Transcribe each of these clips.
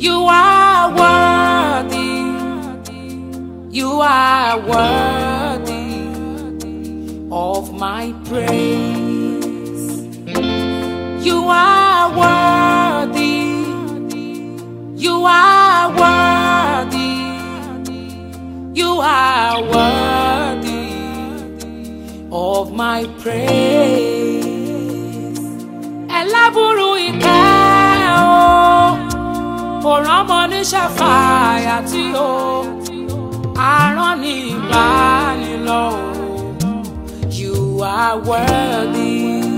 You are worthy. You are worthy of my praise. You are worthy. You are worthy. You are worthy of my praise. Ẹlẹ́bùrú ìkẹ́ o, kò rọ́mọ ní ṣàfàyà tí o, àrán ní ìbánilọ́ o. You are worthy.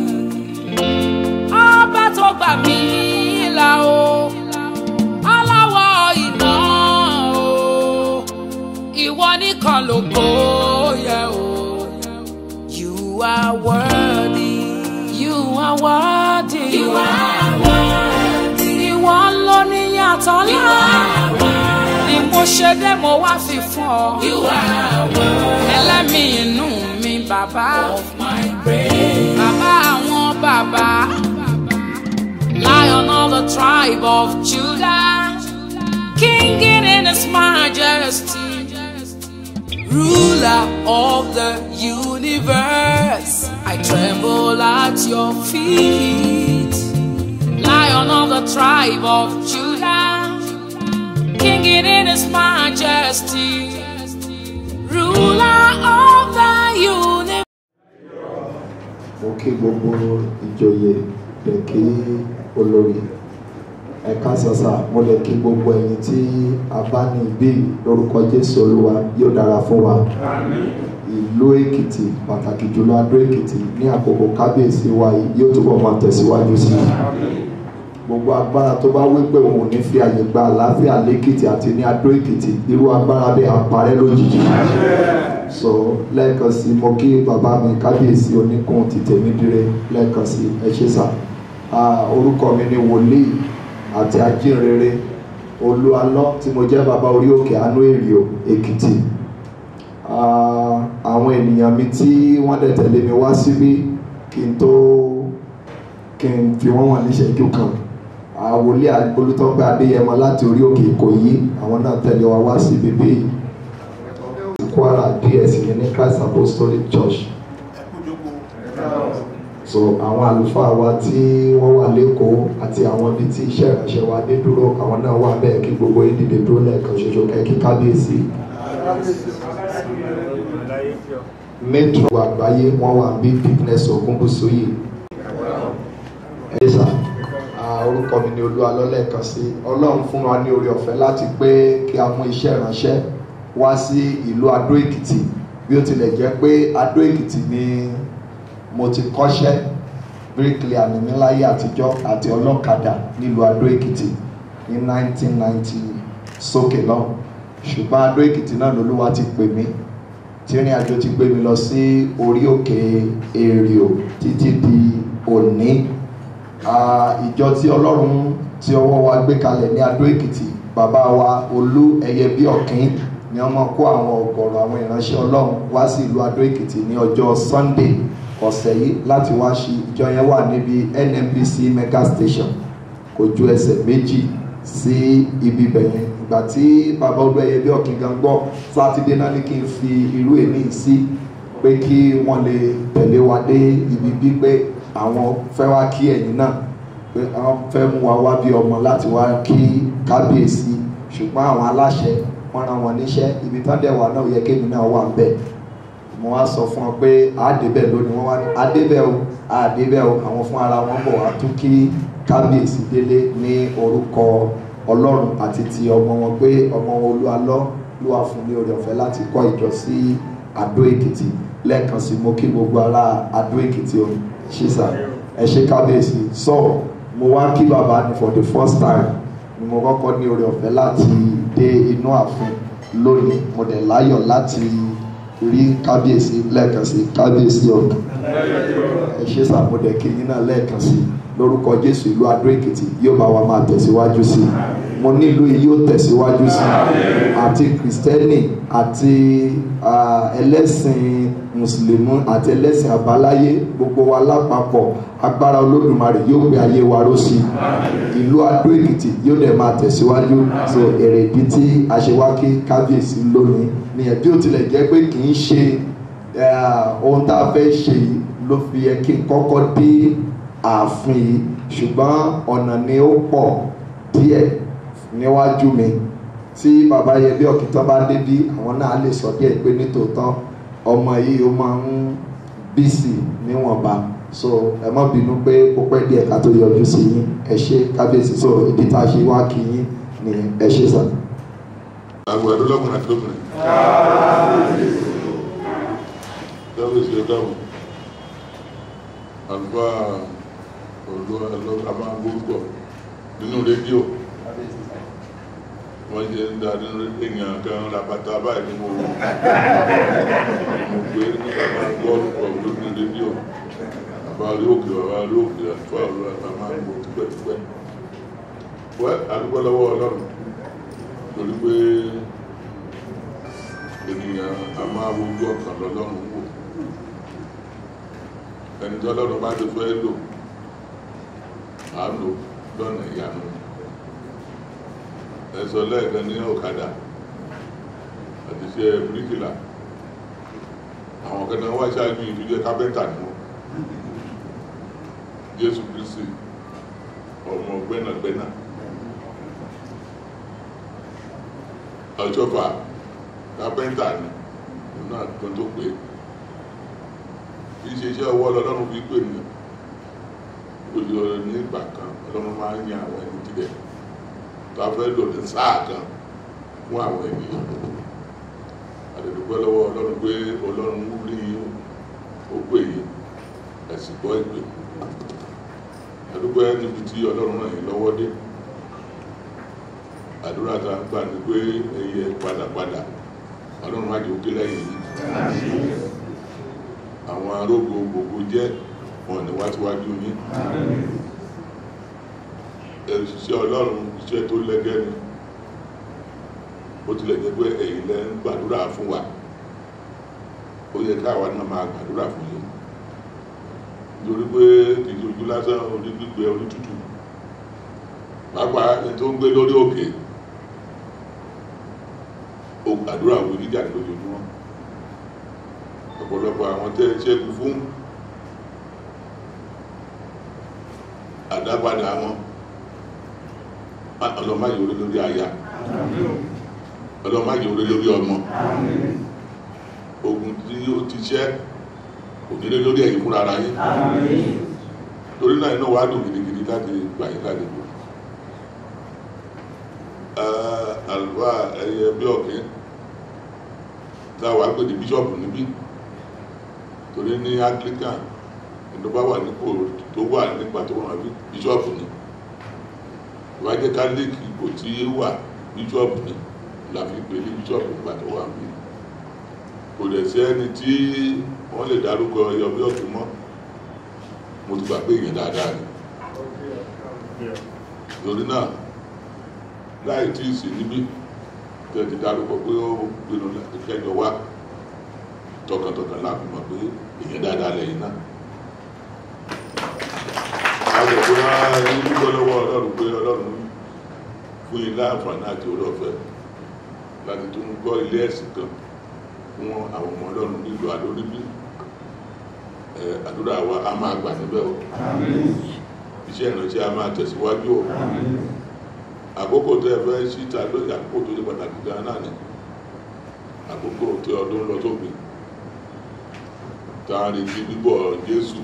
Ọba tó gbà mí là o, aláwọ̀ iná o, ìwọ nìkan lógo yẹ o. You are worthy. You are worthy. You are worthy. Ìwọ ló ní yàtọ̀ You ńlá. are worthy. Ni mo ṣe dé mo wá fi fún ọ. You are worthy Ẹlẹ́mìí inú mi bàbá. of my praise. Bàbá àwọn bàbá. Lion of the tribe of Judah. King in his majesty. Ruler of the universe. I tremble at your feet. Lion of the tribe of Judah. King in his majesty. Ruler of the universe. mo kí gbogbo ìjòyè lè kí olórí ẹ̀ka sọ̀sà mo lè kí gbogbo ẹ̀yin tí a bá ní ibí lórúkọ jésù olúwa yóò dára fún wa ìlú èkìtì pàtàkì jùlọ adó èkìtì ní àkókò kábíyèsí wa yìí yóò túbọ̀ máa tẹ̀síwájú sí i gbogbo agbára tó bá wí pé òun ò ní fi àyè gba àlàáfíà lẹ́kìtì àti ní adó èkìtì irú agbára bẹ́ẹ̀ á parẹ́ lójijì so lẹ́ẹ̀kan sí mo kí bàbá mi kábíyèsí oníkun ti tèmi dire lẹ́ẹ̀kan sí ẹ ṣé sà Ah, orúkọ mi ni wòlíì àti ajínrere olúalọ́ tí mo jẹ́ bàbá orí òkè àánú èrìò èkìtì Ah, àwọn ènìyàn mi tí wọ́n dẹ̀ tẹ̀lé mi wá síbí kí n tó kí n fi wọ́n wọ̀n níṣẹ́jú kan Ah, wòlíì olùtọ́gbẹ́ adéyẹmọ láti orí òkè ìkòyí àwọn náà tẹ̀lé wa wá síbí bíi kwara ds yẹn ní christ apostolic church so àwọn àlùfáà wa tí wọ́n wà lẹ́kọ̀ọ́ àti àwọn ibi tí iṣẹ́ ìránṣẹ́ wa dé dúró àwọn náà wà bẹ́ẹ̀ kí gbogbo yín dìde dúró lẹ́ẹ̀kan ṣoṣo kẹ́kí kábíyèsí metro àgbáyé wọ́n wà bí fitness ogunbusuyi ẹ̀yẹ́sà orúkọ mi ni olúwa lọ́lẹ́ẹ̀kan sí ọlọ́run fún wa ní oore ọ̀fẹ́ láti pé kí a mú iṣẹ́ ìránṣẹ́ wá sí ìlú adó èkìtì bí ó tilẹ̀ jẹ́ pé adó èkìtì ni mo ti kọ́ṣẹ́ bíríkìlìà ní mi láyé àtijọ́ àti ọlọ́kadà nílùú adó èkìtì ní 1990 sókè lọ́hùn ṣùgbọ́n adó èkìtì náà lolúwa ti pè mí tí ìrìn àjò ti gbé mi lọ sí orí òkè èrìò títí di òní Ah, ìjọ tí ọlọ́run tí ọwọ́ wa gbé kalẹ̀ ní adó èkìtì bàbá wa olú ẹyẹ bí ọ̀kín ni wọ́n máa kó àwọn ọ̀gọ̀rọ̀ àwọn ìránṣẹ́ ọlọ́run wá sí ìlú adó èkìtì ní ọjọ́ sunday ọ̀sẹ̀ yìí láti wá sí ìjọ yẹn wà níbi nnpc mega station kò ju ẹsẹ̀ méjì sí ibi bẹ̀yẹn ìgbà tí bàbá olú ẹyẹ bí ọ̀kín gan gbọ́ sátidé náà ní kí n fi irú èmi sí pé kí wọ́n lè tẹ̀lé wa dé ibi bí pé àwọn fẹ́ wá kí ẹ̀yin náà pé àwọn fẹ́ mú wa wá bí ọmọ láti wá kí kábíyèsí ṣùgbọ́n àwọn aláṣẹ wọ́n rán wọn níṣẹ́ ibi tán dẹ̀ wà náà yẹ kémi náà wà bẹ́ẹ̀ mo wá sọ fún ọ pé àdébẹ̀ lónìí wọ́n wá ní àdébẹ̀ o àdébẹ̀ o àwọn fún ara wọn bọ̀ wá tún kí kábíyèsí délé ní orúkọ ọlọ́run àti ti ọmọ wọn pé ọmọ wọn olúalọ́ ló wà fún ní oore ọ̀fẹ́ láti kọ́ ìjọ sí adó èkìtì lẹ́ẹ̀kan sí mo kí gbogbo ará adó èkìtì o ṣíṣà ẹ ṣe kábíyèsí so mo wá kí bàbá ni for the first time ni mo kọ́kọ́ ní oore ọ̀fẹ́ láti dé inú ààfin lónìí mo dẹ̀ láyọ̀ láti rí kábíyèsí lẹ́ẹ̀kan sí kábíyèsí ọ̀dùn ẹ ṣe sàmúdẹ̀ kí yín náà lẹ́ẹ̀kan sí lórúkọ jésù ìlú adó èkìtì yóò bá wa máa tẹ̀síwájú sí i mo nílùú yìí yóò tẹ̀síwájú sí i àti kìrìsìtẹ́nì àti ah, ẹlẹ́sìn mùsùlùmí àti ẹlẹ́sìn àbáláyé gbogbo wa lápapọ̀ agbára olódùmarè yóò gbé ayé wa ró sí i ìlú adó èkìtì yóò dẹ̀ máa tẹ̀síwájú so èrèdí tí a ṣe wá kí kábíyèsí lónìí nìyẹn bí ó tilẹ̀ jẹ́ pé kì í ṣe eh, ohun tá a fẹ́ ṣe yìí ló fi yẹ kí n kọ́kọ́ dé ààfin yìí ṣùgbọ́n ọ̀nà ni ó pọ̀ díẹ̀ níwájú mi tí bàbá yẹ bí ọ̀kìtàn bá débí àwọn náà lè sọ díẹ̀ pé nítòótọ́ ọmọ yìí ó máa ń bísì níwọ̀nba so ẹ má bínú pé ó pẹ́ díẹ̀ ká tó yọjú sí yín ẹ ṣe kábíyèsí so ìdí tá a ṣe wá kí yín ni ẹ ṣe sàn. àgbàdo lọ́kùnrin àti lóbìnrin. dábò sí ọjọ́ àwọn àlùfáà olúwa lọ́kà máa ń gbórúkọ nínú rédíò wọ́n ṣe ń da nínú èèyàn kan rabata báyìí ní mo mo gbé nígbà máa gbọ́ orúkọ lórí rédíò bàbá orí òkè bàbá orí òkè àlùfáà olúwa lọ́kà máa ń gbó tipẹ́tipẹ́ wẹ́ àdúgbò lọ́wọ́ ọlọ́run torí pé ènìyàn a máa wojú ọkàn lọ́lọ́run wò ẹni tí ọlọ́run bá ti fẹ́ lò á lò lọ́nà ìyanu ẹ̀sọ́ lẹ́ẹ̀kan ní ọ̀kadà àti iṣẹ́ bíríkìlà àwọn kan náà wá ṣáájú ìdílé kápẹ́ntà ni wọ́n Jésù Kristi ọmọ gbẹ́nàgbẹ́nà ọjọ́fà kápẹ́ntà ni òun náà tó tó pé kì í ṣe iṣẹ́ ọwọ́ ọlọ́run fi pè ní olùyọrọ ní ìgbà kan ọlọ́run máa ń yan àwọn ẹni tirẹ̀ tó a fẹ́ lò ní sáà kan fún àwọn ènìyàn àdèdùpẹ́ lọ́wọ́ ọlọ́run pé ọlọ́run rí ó pè yín ẹ̀sìn gbọ́ ìpè àdúpẹ́ níbi tí ọlọ́run ràn yín lọ́wọ́ dé àdúrà tá a ń gbà ní pé ẹyẹ padàpadà ọlọ́run má jẹ́ òkè lẹ́yìn yìí àwọn arógo gbogbo jẹ́ wọn ní wátíwájú yín iṣẹ́ ọlọ́run iṣẹ́ tó lẹ́gẹ́ ni ó tilẹ̀ jẹ́ pé ẹ̀yin lẹ́ ń gbàdúrà fún wa ó yẹ káwa náà máa gbàdúrà fún yín nítorí pé kì í ṣojú lásán orí gbígbẹ orí tútù pàápàá ẹni tó ń gbé lórí òkè ó gbàdúrà wí gíga lójoojúmọ́ ọ̀pọ̀lọpọ̀ àwọn tẹ́ ṣẹ́gun fún àdápadà wọn ọlọ́mọ yìí orí lórí aya ọlọ́mọ yìí orí lórí ọmọ ogun tí ó ti ṣẹ́ ònílé lórí ẹ̀yìn fúnra ara yín torí náà iná wàá dùn gidigidi láti gbà yín lálejò àlùfáà ẹ̀yẹ bí ọ̀kẹ́ táwa pè ní bíṣọ̀pù níbí torí ní anglican ìjọba wà nípò tó wà nípa tó wà bí bíṣọ̀pù ni ìwájẹ́ catholic ipò tí wà bíṣọ̀pù ni la fi pè ní bíṣọ̀pù nígbà tó wà bí kò dẹ̀ sí ẹni tí wọ́n lè dárúkọ ẹyọ bí ọ̀tún mọ́ mo ti gbà pé èèyàn dáadáa ni torí náà láì tí ì sí níbí tẹ́ ti dárúkọ pé ó pinnu kẹjọ wá tọkàntọkàn láàbí mọ̀ pé èèyàn dáadáa lẹ́yìn náà àwọn òpin ara ẹni dúpọ́ lọ́wọ́ ọlọ́run pé ọlọ́run fún ilé àǹfààní àti orí ọ̀fẹ́ láti tún gbọ́ ilé ẹ̀sìn kan fún àwọn ọmọ ọlọ́run nílùú alóríbí àdúrà wa a máa gbà níbẹ̀ o iṣẹ́ ìrànṣẹ́ a máa tẹ̀síwájú o àkókò tó ẹ fẹ́ síta lóye àkókò tó yẹ pàtàkì gan náà ni àkókò tí ọdún lọ sópin tá a retí bíbọ̀ Jésù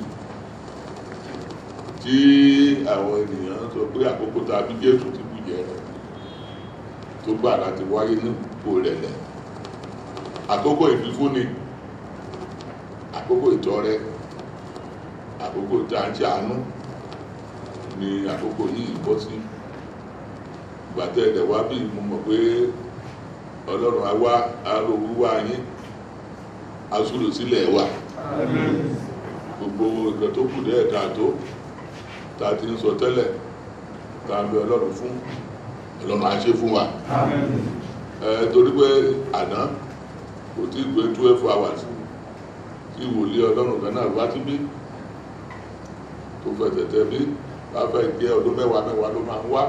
tí àwọn ènìyàn sọ pé àkókò tá a bí Jésù ti bù jẹ tó gbà láti wáyé nípò rẹ̀ lẹ̀ àkókò ìfífúnni àkókò ìtọrẹ àkókò tá a ń ṣàánú ni àkókò yìí bọ́ sí gbàtẹ́ ẹ̀dẹ̀ wá bí mo mọ̀ pé ọlọ́run á wá aró wíwá yín asúlù sílẹ̀ wà gbogbo nǹkan tó kù dẹ́ ẹ̀ka tó tá a ti ń sọ tẹ́lẹ̀ tá a ń bẹ ọlọ́run fún ọlọ́run á ṣe fún wa ẹ torí pé àná kò tí ì pé twelve hours tí wòlíì ọlọ́run kan náà wá síbí tó fẹsẹ̀ tẹ̀ bí bá fẹ́ jẹ́ ọdún mẹ́wàá mẹ́wàá ló máa ń wá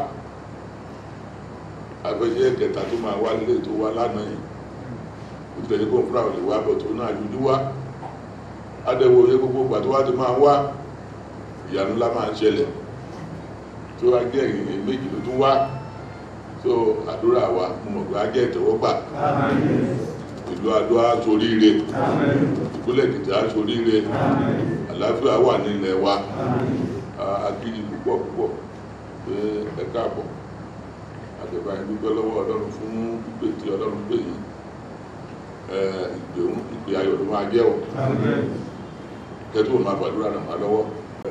afẹ́jẹ́ kẹta tó máa wá lé tó wá lánàá yìí ó ti tẹ̀lé kó fúnra ò lè wá bọ̀ tó náà dúdú wá adẹ́wò oyè gbogbo ìgbà tó wá ti máa wá ìyanu ńlá máa ń ṣẹlẹ̀ tó wá jẹ́ ìrìn méjì ló tún wá tó àdúrà wa mo mọ̀ pé á jẹ́ ìtẹ́wọ́gbà ìlú adó á soríire ìpínlẹ̀ èkìtì á soríire àlàáfíà wà nílẹ̀ wa akíyí púpọ̀ púpọ̀ pé ẹ káàbọ̀ àtẹ̀bá ìdúpẹ́ lọ́wọ́ ọlọ́run fún pípé tí ọlọ́run pè yìí ìpè òun ìpè ayọ̀ ló máa jẹ́ ọ̀ kẹ́tù òun máa gbàdúrà ràn wá lọ́wọ́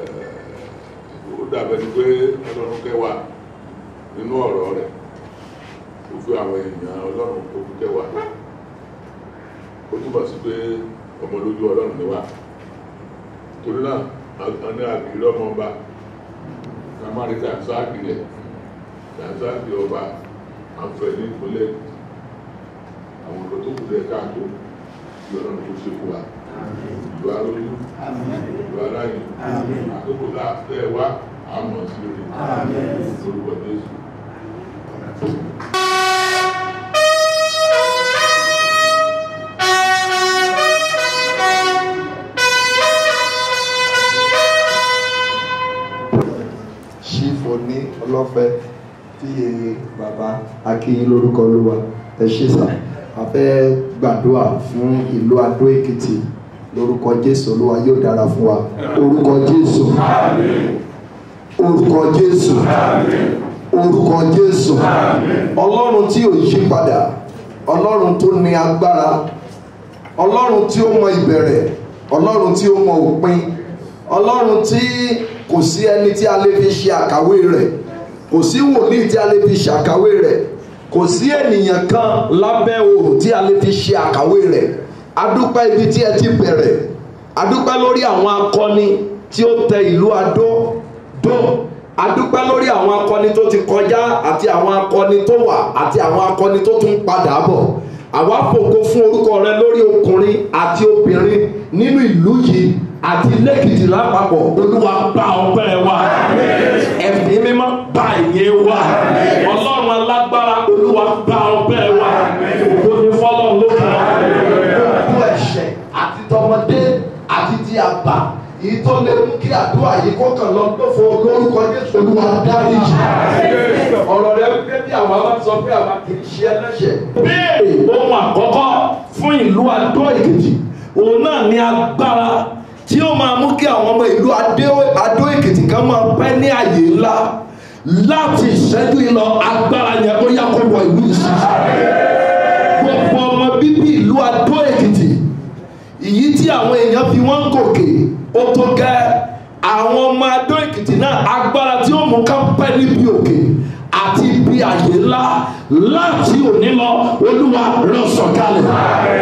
ó dàbẹ́ ni pé ọlọ́run kẹwà nínú ọ̀rọ̀ rẹ̀ ó fi àwọn èèyàn ọlọ́run tó kú kẹwà ó túbọ̀ sí pé ọmọ lójú ọlọ́run ni wà torí náà a ní àgbèrè ọmọ ọba ká má rí tàǹsáàkì rẹ̀ tàǹsáàkì ọba àǹfẹ̀ní ìpínlẹ̀ àwọn ọ̀dọ́ tó kù lẹ̀ káàtó tí ọlọ́run tó ṣe fún wa ìlú arójú ìlú aráyè àkókò láàfẹ́ wá àmọ̀ sí orí lórúkọ Jésù. ṣífò ní ọlọ́fẹ́ tí bàbá akíyín lórúkọ olúwa ẹ ṣé sà a fẹ́ gbàdúrà fún ìlú adó èkìtì lórúkọ jésù olúwa yóò dára fún wa orúkọ jésù orúkọ jésù orúkọ jésù ọlọ́run tí ò yí padà ọlọ́run tó ní agbára ọlọ́run tí ó mọ ìbẹ̀rẹ̀ ọlọ́run tí ó mọ òpin ọlọ́run tí kò sí ẹni tí a lè fi ṣe àkàwé rẹ̀ kò sí wòlíì tí a lè fi ṣàkàwé rẹ̀ kò sí ènìyàn kan lábẹ́ oòrùn tí a lè fi ṣe àkàwé rẹ̀ adúpẹ́ ibi tí ẹ ti bẹ̀rẹ̀ adúpẹ́ lórí àwọn akọni tí ó tẹ ìlú adó dó adúpẹ́ lórí àwọn akọni tó ti kọjá àti àwọn akọni tó wà àti àwọn akọni tó tún padà bọ̀ àwa fògo fún orúkọ rẹ lórí ọkùnrin àti obìnrin nínú ìlú yìí àti lẹ́kìtì lápapọ̀ olúwa bá ọpẹ́ wa ẹ̀mí mímọ́ bá ìyẹn wa ọlọ́run alágbára olúwa bá ọpẹ́ wa ògo ni fọlọ́run ló kàn án. gbogbo ẹ̀ṣẹ̀ àti tọmọdé àti ti àgbà èyí tó lè mú kí àdúrà yìí kó kàn lọ lófo lórúkọ jésù olúwa dáríjì ọ̀rọ̀ rẹ wípé bí àwa bá sọ pé àwa kì í ṣe ẹlẹ́ṣẹ̀. béèrè ohun àkọ́kọ́ fún ìlú adó èkìtì òun náà ní agbára tí ó máa mú kí àwọn ọmọ ìlú adó èkìtì kan máa pẹ́ ní àyè ńlá láti ìṣẹ́jú ìlọ agbára yẹn ó yá kó wọ ìlú ìṣiṣẹ́ gbogbo ọmọ bíbí ìlú adó èkìtì èyí tí àwọn èèyàn fi wọ́n gòkè ó tó gẹ́ àwọn ọmọ adó èkìtì náà agbára tí ó mú ká pẹ́ níbi òkè àti ibi àyè ńlá láti òní lọ olúwa rán sọ̀kalẹ̀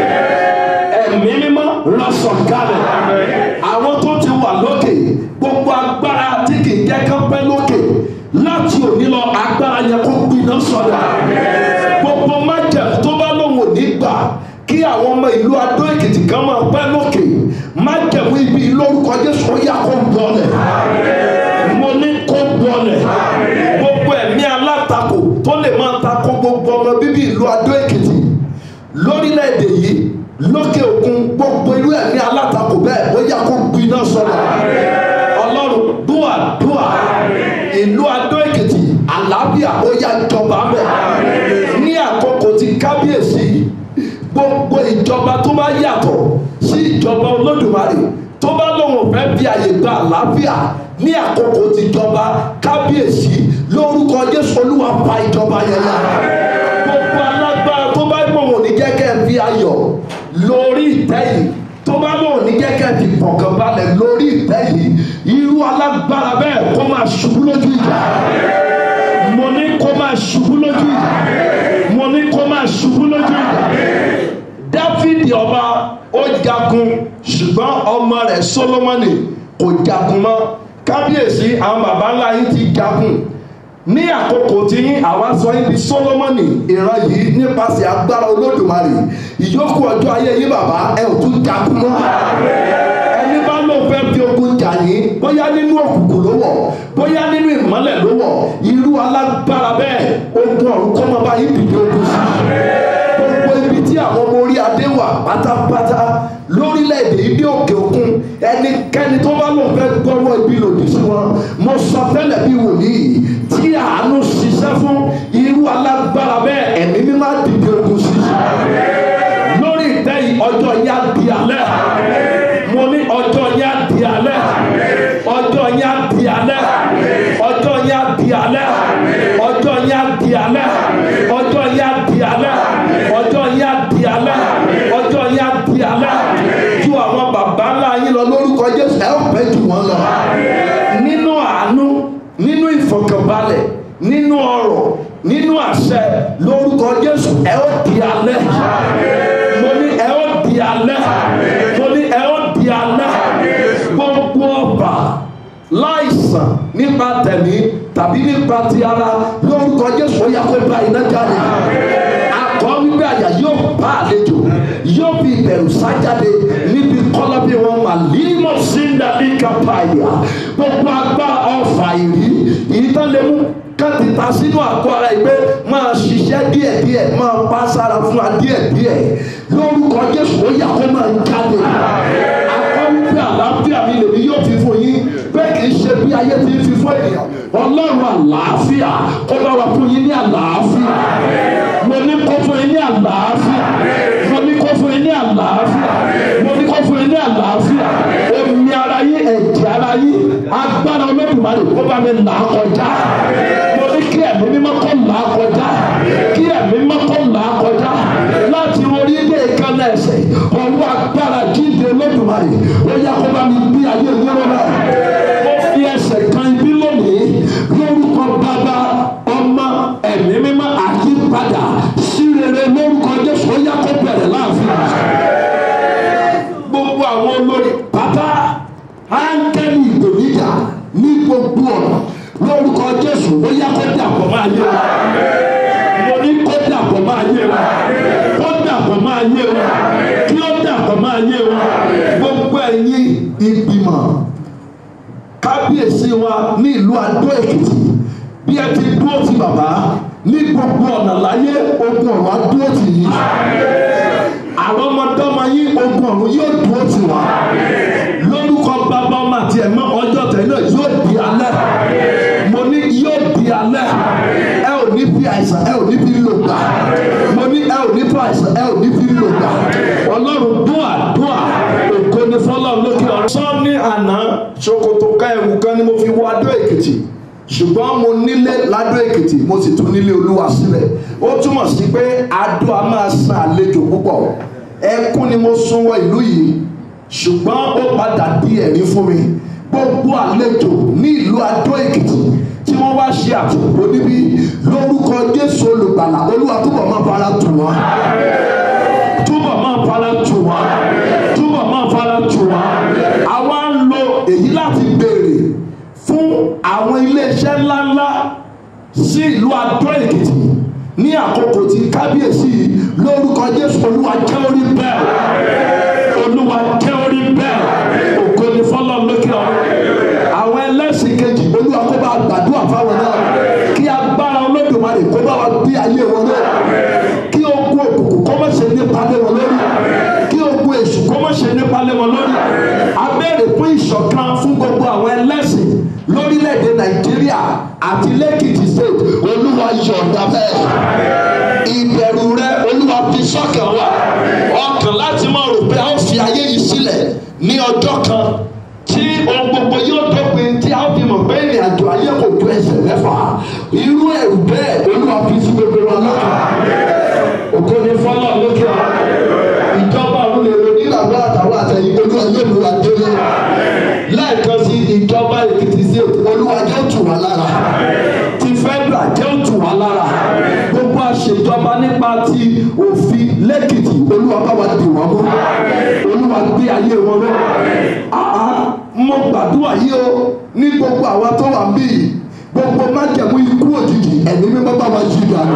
ẹ̀mí mímọ́ rán sọ̀kalẹ̀ àwọn tó ti wà lókè gbogbo agbára tí kì í jẹ́ ká pẹ́ lókè láti òní lọ agbára yẹn kó gbiná sọ̀dà gbogbo májẹ̀ tó bá lóun ò ní gbà kí àwọn ọmọ ìlú adó èkìtì kan máa pẹ́ lókè májẹ̀mú ibi lórúkọ jésù ó yá kó bọ́lẹ̀ mo ní kó bọ́lẹ̀ gbogbo ẹ̀mí alátakò tó lè máa takò gbogbo ọmọ bíbí ìlú adó èkìtì lórílẹ̀‐èdè yìí lókè òkun gbogbo irú ẹ̀mí alátakò bẹ́ẹ̀ ó yá kó gbiná sọ̀rọ̀ ọlọ́run dúà dúà ìlú adó èkìtì àlàáfíà ó yá jọba bẹ́ẹ̀ ní àkókò tí kábíyèsí gbogbo ìjọba tó bá yàtọ̀ sí ìjọba olódùmarè tó bá lóun fẹ́ fi àyè gba àlàáfíà ní àkókò tí ìjọba kábíyèsí lórúkọ jésù olúwa pa ìjọba yẹn yá gbogbo alágbára tó bá gbòòrò ní jẹ́kẹ́ fi ayọ̀ lórí ìtẹ́ yìí tó bá lóun ní jẹ́kẹ́ fi fọ̀kàn balẹ̀ lórí ìtẹ́ yìí irú alágbára bẹ́ẹ̀ kó máa ṣubú lójú ìjà mo ní kó máa ṣubú lójú ìjà mo ní kó máa ṣubú lójú ìjà dáfídì ọba ó jagun ṣùgbọ́n ọmọ rẹ̀ solomoni kò jagun mọ́ kábíyèsí àwọn baba ńlá yín ti jagun ní àkókò tí yín àwa sọ yín di solomoni ìran yìí nípasẹ̀ agbára olódùmarè ìyókù ọjọ́ ayé yín bàbá ẹ ò tún jagun mọ́ ẹni bá lóun fẹ́ fi ogun jà yín bóyá nínú òkùnkùn ló wọ̀ bóyá nínú ìmọ́lẹ̀ ló wọ̀ irú alágbára bẹ́ẹ̀ ogun ọ̀run kọ́ máa bá yín dìde ogun sí gbogbo ibi tí àwọn ọmọ orí adé wà pátápátá lórílẹ̀‐èdè ibi òkè òkun ẹnikẹ́ni tó bá lóun fẹ́ gbọ́wọ́ ibi lòdì sí wọn mo sọ tẹ́lẹ̀ bí wòlíì tí àánú ṣiṣẹ́ fún irú alágbára bẹ́ẹ̀ ẹ̀mí mímá dìde ogun sí lórí ìtẹ́ yìí ọjọ́ yá di alẹ́ mo ní ọjọ́ yá di alẹ́ ọjọ́ yá di alẹ́ ọjọ́ yá di alẹ́ ọjọ́ yá di alẹ́ ọjọ́ yá di alẹ́ ọjọ́ yá di alẹ́ ọjọ́ yá di alẹ́ ju àwọn bàbá ńlá yín lọ lórúkọ jésù ẹ ó pẹ́ jù wọ́n lọ nínú àánú nínú ìfọkànbalẹ̀ nínú ọrọ̀ nínú àṣẹ lórúkọ jésù ẹ ó di alẹ́ mo ní ẹ ó di alẹ́ mo ní ẹ ó di alẹ́ gbogbo ọba láìsàn nípa tẹ̀mí tàbí nípa ti ara lórúkọ jésù ó yá kó bá iná jáde akọ wípé àyà yóò bá àlejò yóò fi ìbẹ̀rù sájáde níbi kọ́lá bí wọn mà límọ̀ sí ndàbí kápáyà gbogbo agbá ọfà ìrí ìtàlẹ́mú káti ta sínú àgọ́ ara yìí pé máa ṣiṣẹ́ díẹ̀díẹ̀ máa pa sára fún wa díẹ̀díẹ̀ lórúkọ jésù ó yà kó máa jáde akọ wípé àlàáfíà mi lèmi yóò fi fún yín bẹ́ẹ̀ kì í ṣe bí ayé ti ń fi fún ènìyàn ọlọ́run àlàáfíà kó bá wa fún yín ní àlàáfíà mo ní kó fún yín ní àlàáfíà mo ní kó fún yín ní àlàáfíà mo ní kó fún yín ní àlàáfíà omi ara yín ẹ̀jẹ̀ ara yín agbára olódùmarè kó bá mi là á kọjá mo ní kí ẹ̀mí mímọ́ kó là á kọjá kí ẹ̀mí mímọ́ kó là á kọjá láti orí ilé ìkànnì ẹsẹ̀ ọwọ́ agbára jíde olódùmarè ó yá kó bá mi bí ayé yẹn lọ́wọ́ mo fi ẹsẹ̀ kan ibi lónìí lórúkọ bàbá ọmọ ẹ̀mí mímọ́ àyípadà sí rere lórúkọ jésù ó yá kó bẹ̀rẹ̀ láàfin gbogbo àwọn olórí pátá áńgẹ́lì ìgbòmíjà ní gbogbo ọ̀nà lórúkọ jésù ó yá kó dàpọ̀ máa yé wa mo ní kó dàpọ̀ máa yé wa kó dàpọ̀ máa yé wa kí ó dàpọ̀ máa yé wa gbogbo ẹ̀yin ìgbìmọ̀ kábíyèsí wa ní ìlú adó èkìtì bí ẹ ti dúró ti bàbá ní gbogbo ọ̀nà láyé ogun ọ̀run á dúró tì yín àwọn ọmọdọ́mọ yín ogun ọ̀run yóò dúró tì wá lórúkọ bàbá ọmọ àti ẹ̀mọ́ ọjọ́ tẹ̀lé yóò di alẹ́ mo ní yóò di alẹ́ ẹ ò ní fi àìsàn ẹ ò ní fi lò gbà mo ní ẹ ò ní fi àìsàn ẹ ò ní fi lò gbà ọlọ́run dúà dúà ògo ni fọlọ́run lókè ọ̀run. sọ ní àná ṣòkòtò ká ẹ̀wù kan ni mo fi wọ adó èkìtì ṣùgbọ́n mo nílé ládó èkìtì mo sì tún nílé olúwa sílẹ̀ ó túmọ̀ sí pé adó a máa san àlejò púpọ̀ ẹkún ni mo sún wọ ìlú yìí ṣùgbọ́n ó padà di ẹ̀rí fún mi gbogbo àlejò ní ìlú adó èkìtì tí wọ́n wá ṣe àtúntò níbí lórúkọ jésù olùgbàlà olúwa túbọ̀ máa fara tù wọ́n túbọ̀ máa fara tù wọ́n túbọ̀ máa fara tù wọ́n àwa ń lo èyí láti béèrè fún àwọn iléeṣẹ́ ńláńlá sí ìlú adó èkìtì ní àkókò tí kábíyèsí lórúkọ jésù olúwa jẹ́ orí bẹ́ẹ̀ olúwa jẹ́ orí bẹ́ẹ̀ ògo ni fọlọ́ lókè ọ̀run àwọn ẹlẹ́sìn kejì olúwa kó bá gbàdúrà fáwọn náà kí agbára olódùmarè kó bá wa bí ayé wọn náà kí ogun òkùnkùn kó má ṣe nípa lé wọn lórí kí ogun èṣù kó má ṣe nípa lé wọn lórí abẹ́rẹ́ fún ìṣọ̀kan fún gbogbo àwọn ẹlẹ́sìn lórílẹ̀‐èdè nàìjíríà àti lẹ́kìtì state olúwa yọ̀ǹda bẹ́ẹ̀ ìbẹ̀rù rẹ olúwa fi sọ́kàn wa ọkàn láti máa rò pé a ó fi ayé yìí sílẹ̀ ní ọjọ́ kan tí ohun gbogbo yóò dópin tí a ó fi mọ̀ pé ìrìn àjò ayé kò tó ẹsẹ̀ mẹ́fà irú ẹ̀rù bẹ́ẹ̀ olúwa fi sí gbogbo wa lọ́kàn ògo ni fọlọ́ lókè ọ ìjọba ọ̀run lè lo nígbàgbọ́ àtàwọn àtẹ̀yìn olúwa yóò mú wa délé lẹ́ẹ̀kan sí ìjọba èkìtì sí olúwa jẹ́ tù wá lára ti fẹ́dà jẹ́ tù wá lára gbogbo àṣejọba nípa ti òfin lẹ́kìtì olúwa bá wa dì wọ́n mú olúwa gbé ayé wọn lọ. mo gbàdúrà yìí o ní gbogbo àwa tó wà ń bí yìí gbogbo májẹ̀mú ikú òjijì ẹ̀mí mímọ́ bá wa jí dànù.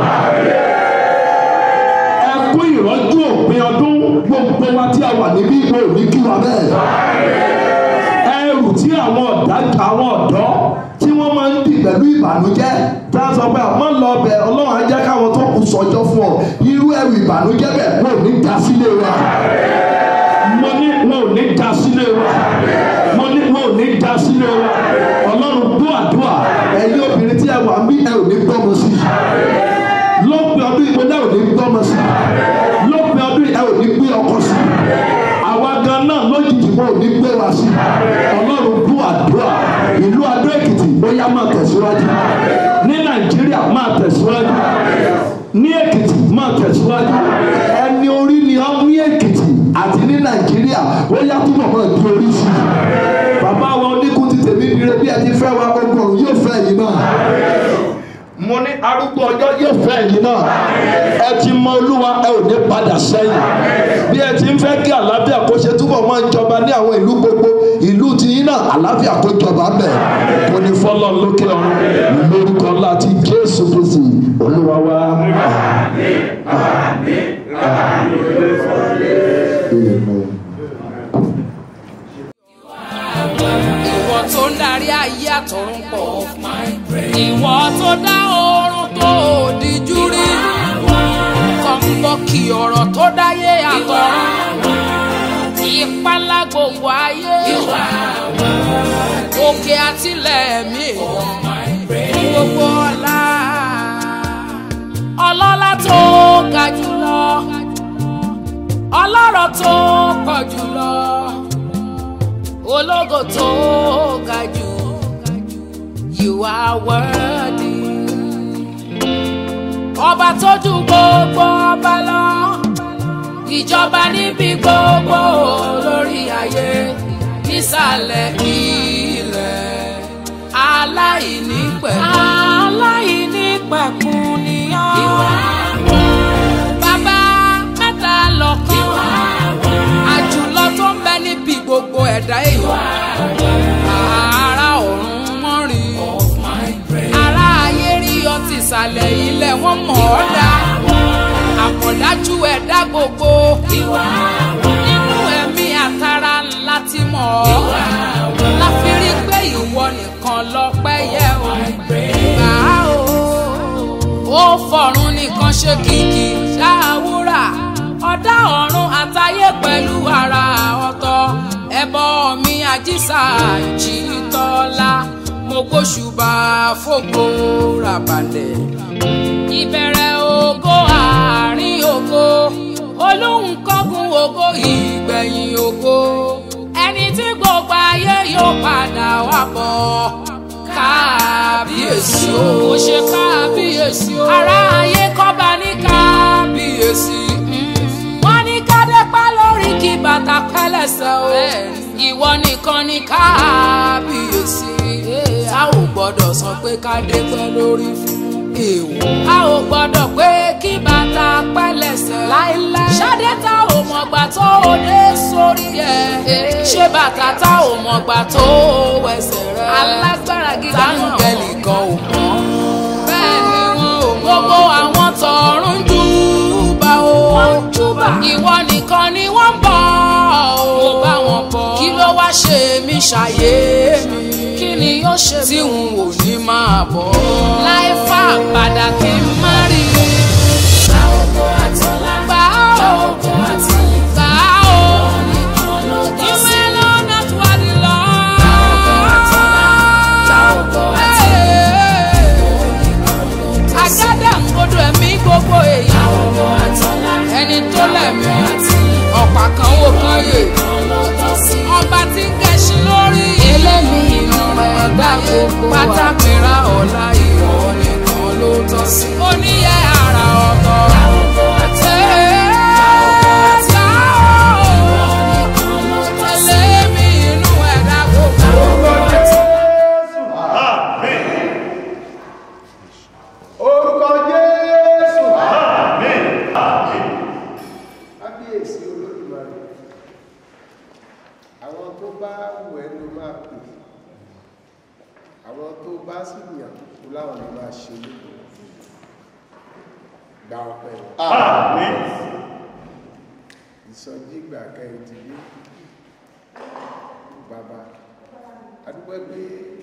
ẹkú ìrọ́jú òpin ọdún gbogbo wa tí a wà níbí ìwé òní kí wa bẹ́ẹ̀. ẹrù tí àwọn ọ̀dà àwọn ọ̀dọ́ tí wọ́n máa ń dì pẹ̀lú ìbànújẹ́ tá a sọ pé àmọ́ lọ bẹ̀ ọlọ́run á jẹ́ káwọn tó kù sọjọ́ fún ọ irú ẹrù ìbànújẹ́ bẹ̀ wọn ò ní dá sílé wa mo ní wọn ò ní dá sílé wa mo ní wọn ò ní dá sílé wa ọlọ́run gbọ́ àdúrà ẹ̀yin obìnrin tí ẹ wà ń bí ẹ ò ní gbọ́mọ sí i lópin ọdún ìgbẹ́ náà ò ní gbọ́mọ sí i lópin ọdún ẹ ò ní gbé ọkọ sí i àwa gan náà lójijì wọn ò ní gbé wa sí i ọlọ́run gbọ́ àdúrà ìlú adó èkìtì bóyá máa tẹ̀síwájú ní nàìjíríà máa tẹ̀síwájú ní èkìtì máa tẹ̀síwájú ẹni orí ni ọ ní èkìtì àti ní nàìjíríà ó yá túbọ̀ máa di orí sí i bàbá wa oníkun ti tèmi dire bí ẹ ti fẹ́ wa gbogbo ọ̀run yóò fẹ́ yìí náà mo ní arúgbó ọjọ́ yóò fẹ́ yìí náà ẹ ti mọ olúwa ẹ ò ní padà sẹ́yìn bí ẹ ti ń fẹ́ kí àlàáfíà kó ṣe túbọ̀ máa ń jọba ní àwọn ìlú gbogbo ìlú ti yín náà àlàáfíà kó jọba bẹ̀ kò ní fọ́lọ́ lókè ọ̀run lórúkọ láti jésù kristi olúwa wa. Amen. ìwọ tó ń darí ayé àtọ̀run pọ̀ ìwọ tó dá oorun tó òdìjú rí kọ̀ǹbọ̀kì ọ̀rọ̀ tó dáyé àtọ̀run ìpalá gbogbo ayé òkè àtìlẹ̀ mi gbogbo ọ̀la ọlọ́lá tó ga jùlọ ọlọ́rọ̀ tó pọ̀ jùlọ ológo tó ga jù you are worthy. ọba tó ju gbogbo ọba lọ ìjọba níbi gbogbo lórí ayé nísàlẹ̀ ilẹ̀ aláìnípẹ̀kun. aláìnípẹ̀kun ni ọ́. bàbá mẹ́ta lọ́kàn àjùlọ tó ń bẹ níbi gbogbo ẹ̀dá èèyàn. ara ọ̀run mọ́ rí ara ayé rí ọtí ìsàlẹ̀ ilẹ̀ wọ́n mọ̀ ọ́ dá àpọ̀dájú ẹ̀dá gbogbo nínú ẹ̀mí àtàrà ńlá ti mọ̀ ọ́ láfi rí pé ìwọ nìkan lọ́pẹ́ yẹ o gbà á o ó fọ̀run nìkan ṣe kìkì ṣáàwúrà ọ̀dá ọ̀run àtayé pẹ̀lú ara ọ̀tọ̀ ẹbọ mi àjíṣà ìjìtọ́lá mo gbóṣùbà fògo ràbàlẹ̀ ìbẹ̀rẹ̀ ògo àárín ògo olóhùn kọ́gun ògo ìgbẹ̀yìn ògo ẹni tí gbogbo ayé yóò padà wá bọ̀ kábíyèsí o ó ṣe kábíyèsí o ará ayé kọ́ba ní kábíyèsí wọ́n ní kádẹ́pá lórí kí bàtà pẹ́lẹ́sẹ̀ o ìwọ nìkan ní kábíyèsí a ò gbọ́dọ̀ sọ pé kádẹ́pẹ́ lórí fún èèwọ̀ a ò gbọ́dọ̀ pé kí bàtà pẹ́lẹ́sẹ̀ láéláé ṣadé tá ò mọ̀gbà tó o dé sórí ẹ̀ ṣé bàtà tá ò mọ̀gbà tó o wẹsẹ̀ rẹ̀ alágbára gíga táǹgẹ̀lì kan ò mọ̀ bẹ́ẹ̀ ni wọn ò mọ̀ gbogbo àwọn tọ̀run júbà o ìwọ nìkan ni wọ́n ń bọ̀ o bá wọn bọ̀ kí ló wá ṣe mí ṣàyé mi kí ni yóò ṣe tí n ò ní máa bọ̀ láì fà padà kí n má rí i. Gbà ó gbà ó gbà ó ìwé lọ́nà tó wà ní lọ. Àgádà ń gbọdọ̀ ẹ̀mí gbogbo èèyàn ẹni tó lẹ̀mí ọ̀pá kan wò kan yè ọba tí ń gẹ̀ṣin lórí elémi inú rẹ̀ dá gbogbo pátákìrá ọ̀la ìwọ ni olóko gba ọpẹ́ wọn Àmín. ìsọjí ìgbà kẹrin ti dé bàbá adúpẹ́ pé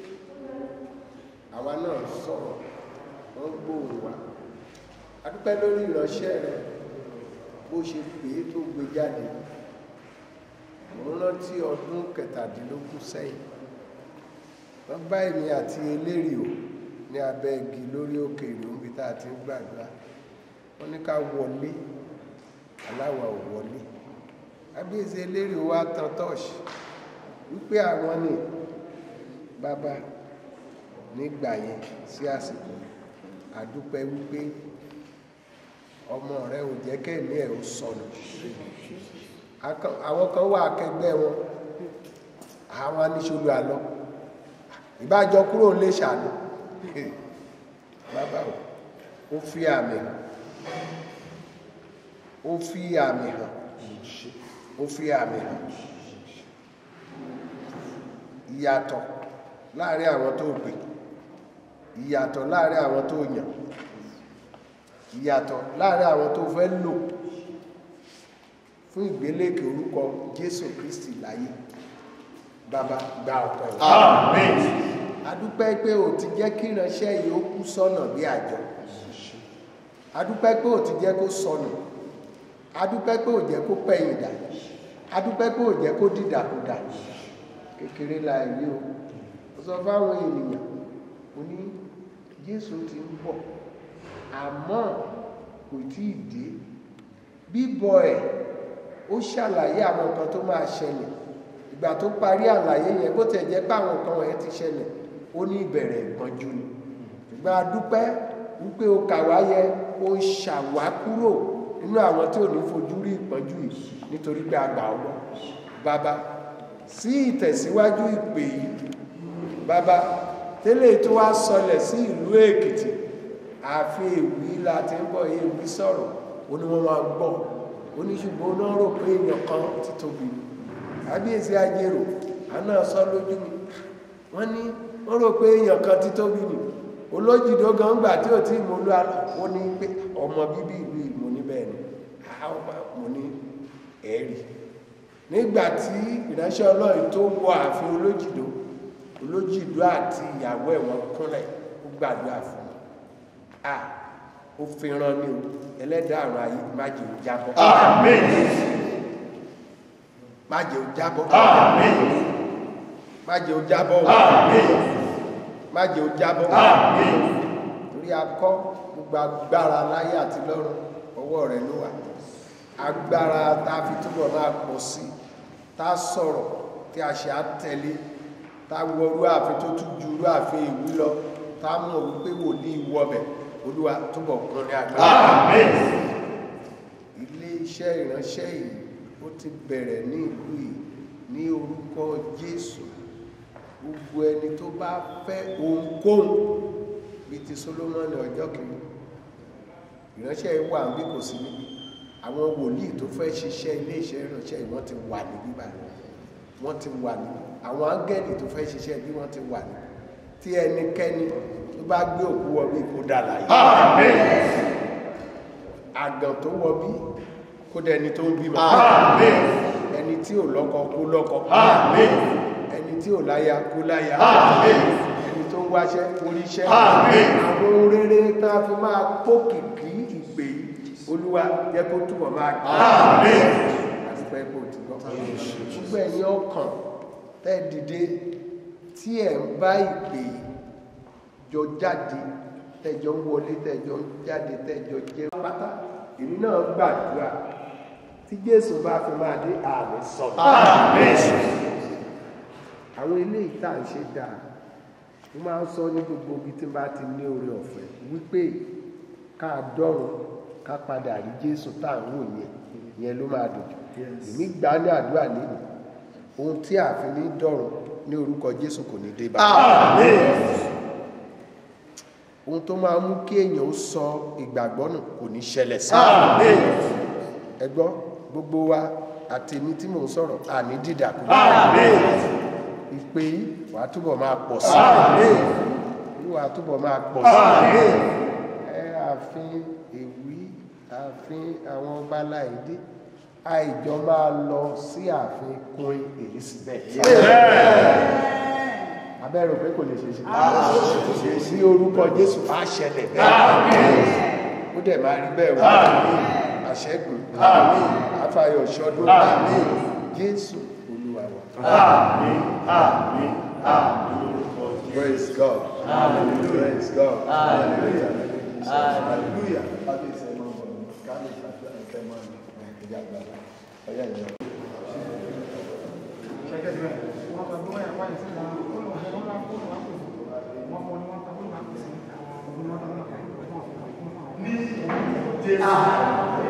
àwa náà sọ̀rọ̀ wọ́n gbóhùn wa adúpẹ́ lórí ìránṣẹ́ rẹ bó ṣe pè é tó gbé jáde mo rántí ọdún kẹtàdínlógún sẹ́yìn wọ́n bá èmi àti eléri o ní abẹ́ igi lórí òkè ìlú níbi tá a ti ń gbàdúrà wọ́n ní ká wọlé aláwa ò wọlé kábíyèsí eléri wa tan tọ́ọ̀ṣì wípé àwọn ní bàbá nígbà yẹn sí àsìkò àdúpẹ́ wípé ọmọ rẹ ò jẹ́ kẹ́mi ẹ̀ ó sọnù Akọ- àwọn kan wà akẹgbẹ́ wọn àwọn aníṣòlù àlọ́ ìbájọ kúrò lè ṣàánú bàbá o ó fi àmì hàn ó fi àmì hàn ó fi àmì hàn ìyàtọ̀ láàrin àwọn tó gbé ìyàtọ̀ láàrin àwọn tó yàn ìyàtọ̀ láàrin àwọn tó fẹ́ lò fún ìgbélékè orúkọ Jésù Kristi láyé bàbá gba ọpẹ́ wa Àmín. adúpẹ́ pé o ti jẹ́ kí ìránṣẹ́ yìí ó kú sọ́nà bí àjọ adúpẹ́ pé o ti jẹ́ kó sọnù adúpẹ́ pé o jẹ́ kó pẹ̀yìn dà adúpẹ́ pé o jẹ́ kó dìdàkudà kékeré la rí o ó sọ fáwọn ènìyàn ó ní Jésù ti ń bọ̀ àmọ́ kò tí ì dé bíbọ̀ ẹ̀ ó ṣàlàyé àwọn nǹkan tó máa ṣẹlẹ̀ ìgbà tó parí àlàyé yẹn bó tẹ̀ jẹ́ pé àwọn nǹkan wọ̀nyẹn ti ṣẹlẹ̀ ó ní ìbẹ̀rẹ̀ ìpọ́njú ni ṣùgbọ́n a dúpẹ́ wípé o kà wá yẹ o ṣàwá kúrò nínú àwọn tí ò ní fojú rí ìpọ́njú yìí nítorí pé a gbà ọ́ gbọ́ bàbá sí ìtẹ̀síwájú ìpè yìí bàbá tẹ́lẹ̀ tó wá sọlẹ̀ sí ìlú Èkìtì àfi èwì la ti ń bọ̀ èwì sọ̀rọ̀ ó ní wọ́n máa gbọ́ ó ní ṣùgbọ́n ó náà rò pé èèyàn kan ti tóbi ni kábíyèsí ajérò àná sọ lójú mi wọ́n ní wọ́n rò pé èèyàn kan ti tóbi ni olójìdó gan gbà tí ò tí mo lọ ó ní pé ọmọ bíbí ìlú ìmọ̀ níbẹ̀ ni àwọn mo ní ẹ̀rí nígbà tí ìránṣẹ́ ọlọ́run tó wọ ààfin olójìdó olójìdó àti ìyàwó ẹ̀ wọ́n kúnlẹ̀ ó gbàdúrà fún mi à ó fi ran ni o ẹlẹ́dàá àrùn ayé má jẹ́ ó jábọ́ Àmín. má jẹ́ ó jábọ́ Àmín. má jẹ́ ó jábọ́ o Àmín. má jẹ́ ó jábọ́ o Àmín. torí akọ́ gbogbo agbára láyé àti lọ́run ọwọ́ rẹ̀ ló wà agbára tá a fi túbọ̀ máa pọ̀ sí tá a sọ̀rọ̀ tí a ṣe àtẹ̀lé tá a wọ irú ààfin tó tún ju irú ààfin ìwú lọ tá a mọ̀ wípé wòlíì wọbẹ̀ olúwa túbọ̀ kún ní agbára Àmín. ilé iṣẹ́ ìránṣẹ́ yìí ó ti bẹ̀rẹ̀ ní ìlú yìí ní orúkọ Jésù gbogbo ẹni tó bá fẹ́ ohunkóhun bíi ti Solomoni ọjọ́ kìíní ìránṣẹ́ yìí wà níbí kò sí níbí àwọn wòlíì tó fẹ́ ṣiṣẹ́ ilé iṣẹ́ ìránṣẹ́ yìí wọ́n ti wà níbí báyìí wọ́n ti wà níbí àwọn áńgẹ́lì tó fẹ́ ṣiṣẹ́ bí wọ́n ti wà níbí tí ẹnikẹ́ni tó bá gbé òkú wọ bí kó dà láyé Àmín. àgàn tó wọ bí kó dẹni tó ń bímọ Àmín. ẹni tí ò lọ́kọ kó lọ́kọ Àmín. ẹni tí ò láya kó láya Àmín. ẹni tó ń wáṣẹ́ kó ríṣẹ́ Àmín. àwọn ohun rere tá a fi máa pókìkí ìpè yìí olúwa jẹ́ kó túbọ̀ máa gbé Àmín. àti pé kò tí gbọ́ gbogbo ẹ̀yin ọkàn tẹ́ dìde tí ẹ̀ ń bá ìpè yìí jọ jáde tẹ́jọ ń wọlé tẹ́jọ ń jáde tẹ́jọ jẹ́ pátá èmi náà gbàdúrà tí jésù bá fi máa dé àmì sọ̀tọ̀ Àmín. àwọn eléyìí tá à ń ṣe dáa mo máa ń sọ ní gbogbo ibi tí n bá ti ní oore ọ̀fẹ́ wípé ká dọ́run ká padà rí jésù tá à ń wò yẹn yẹn ló máa dùn jù èmi gbà á ní àdúrà nínú ohun tí a fi ní dọ́run ní orúkọ jésù kò ní dé bá Àmín. ohun tó máa mú kí èèyàn ó sọ ìgbàgbọ́ nù kò ní ṣẹlẹ̀ sí Àmín. ẹ gbọ́ gbogbo wa àti èmi tí mò ń sọ̀rọ̀ àní dídàkú Àmín. ìpè yìí wàá túbọ̀ máa pọ̀ sí Àmín. i olúwa túbọ̀ máa pọ̀ ẹ ààfin èwí ààfin àwọn ọba láìdé àìjọ máa lọ sí ààfin queen elizabeth abẹ́rù pé kò lè ṣe ṣe sí orúkọ jésù á ṣẹlẹ̀ bẹ́ẹ̀ ó dẹ̀ máa rí bẹ́ẹ̀ wá àṣẹ́gun àfàyọ̀ ṣọdún jésù olúwa wa. Praise God. Praise God. Hallelujah. Hallelujah. Ní Jésù.